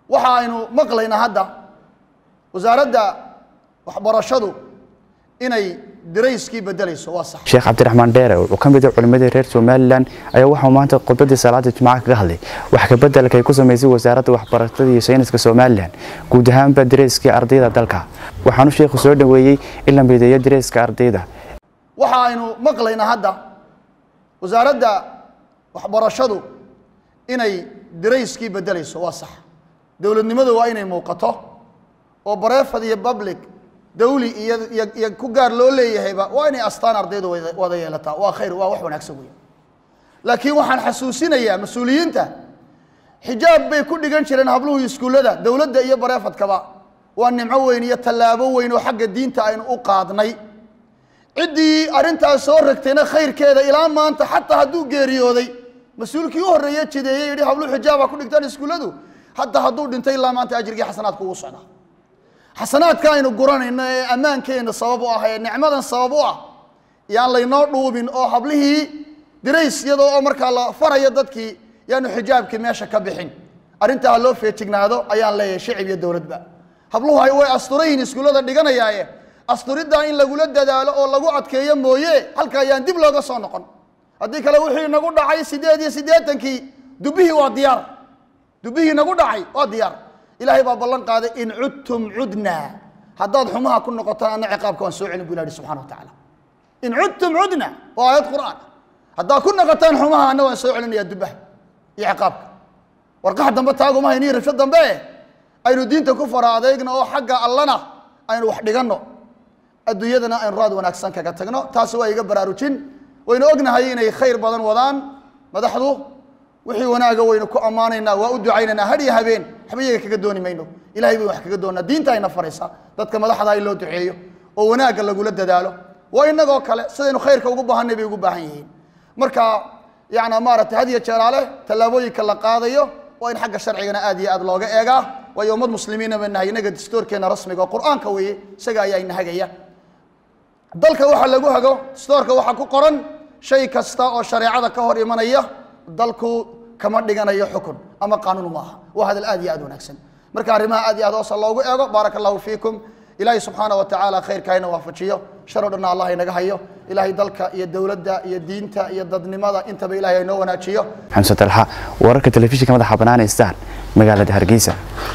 waxa aynu maqlaynaa hadda wasaaradda waxbarashadu inay dirayskii bedelayso waa sax sheekh cabdiraxmaan dheere wuxuu ka mid ah culimmadii reer somalilan ayaa waxau maanta khudbadii salaada jimcaha kaga hadlay wax ka bedelka ay ku samaysay wasaaradda waxbarashada iyo sayniska somalilan guud ahaanba dareyskii ardayda dalka waxaanu sheekhu soo dhoweeyey in la mideeyo dareyska ardayda waxa aynu maqlaynaa hadda wasaaradda waxbarashadu inay dirayskii bedelayso waa sax dowladnimadu waa inay muuqato oo bareefad iyo public dawli iyo iyo iyo ku gaar loo leeyahayba waa inay astaan ardaydu wada wada yeelataa waa khayr waa wax wanaagsan weya laakiin waxaan xasuusinayaa mas-uuliyiinta xijaab bay ku dhigan jireen habluhu iskuullada dowladda iyo bareefadkaba waa nimco weyn iyo tallaabo weyn oo xagga diinta aynu u qaadnay ciddii arrintaas soo ragtayna khayrkeeda ilaa maanta xataa hadduu geeriyooday mas-uulkii u horreeye jideeye yidhi habluhu xijaaba ku dhigtaan iskuulladu hataa hadduu dhintay ilaa maanta ajrigii xasanaadku ugu socdaa xasanaadka aynu guranayno ee ammaankeenna sabab u ah ee nicmadan sabab u ah yaan laynoo dhuubin oo hablihii dirays iyadoo oo markaa la farayo dadkii yaanu xijaabkii meesha ka bixin arrintaa ha loo feejignaado ayaan leeyahay shicib iyo dowladba habluhu ay way asturayihin iskuullada dhiganayaaye asturiddaa in lagula dadaalo oo lagu adkeeyo mooye halka ayaan dib looga soo noqon haddii kale wixii nagu dhacay sideed iyo siddeetankii dubihii waa diyaar dubihii nagu dhacay waa diyaar ilaahay baa ballan qaaday in cudtum cudnaa haddaad xumaha ku noqotaan anna ciqaabka waan soo celin bu ilahi subxana wa tacaala in cudtum cudna waa aayad qur'aan haddaad ku noqotaan xumaha anna waan soo celinayaa dubaha iyo ciqaabka warqax dambe taaguma hayniyo rabsho dambe aynu diinta ku fara adeegno oo xagga allana aynu wax dhiganno adduunyadana aynu raad wanaagsan kaga tagno taasi waa iga baraarujin waynu ognahay inay khayr badan wadaan madaxdu wixii wanaaga waynu ku ammaanaynaa waa u ducaynaynaa har iyo habeen waxba iyaga kaga dooni mayno ilahay baynu wax kaga doonnaa diinta ayna faraysaa dadka madaxda in loo duceeyo oo wanaagga lagula dadaalo waa inagoo kale sidaynu khayrka ugu baahanay bay ugu baahan yihiin marka yacna maaragtay had iyo jeeraale tallaabooyinka la qaadayo waa in xagga sharcigana aad iyo aad looga eegaa waayo ummad muslimiina ba nahay inaga dastoorkeena rasmiga oo qur-aanka weeye isaga ayaa inahagaya dalka waxa lagu hago dastoorka waxaa ku qoran shay kasta oo shareecada ka hor imanaya dalku kama dhiganayo xukun ama qaanuun ma aha waa hadal aad iyo aad wanaagsan marka arrimaha aad iyo aad hoosa loogu eego baaraka allahu fiikum ilaahay subxaana wa tacaala khayrka hayna waafajiyo shar o dhanna allah inaga hayo ilaahay dalka iyo dowladda iyo diinta iyo dadnimada intaba ilahay aynoo wanaajiyo xamse talxa wararka telefishinka madaxa banaane star magaalada hargeysa